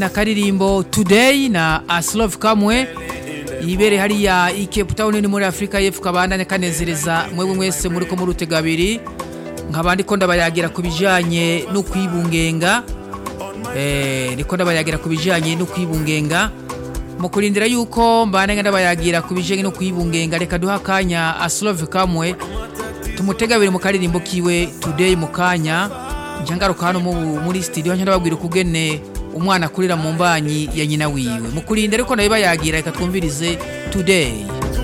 na karirimbo today na aslov kamwe ibere hariya i cape town ni muri afurika y'epfo kabandane kanezereza mwebwe mwese muri ko muri utega abiri nkabandi ko ndabayagira ku bijanye no kwibungenga eh niko ndabayagira ku bijanye no kwibungenga mu kurindira yuko mbane ndabayagira ku bijanye no kwibungenga reka duha akanya aslov kamwe tumutega abiri mu karirimbo kiwe today mu kanya njangaruka hano muri studio ndababwira ukugene umwana akurira mu mbanyi ya nyina wiwe mukurinde ariko nayo bayagira reka twumvirize today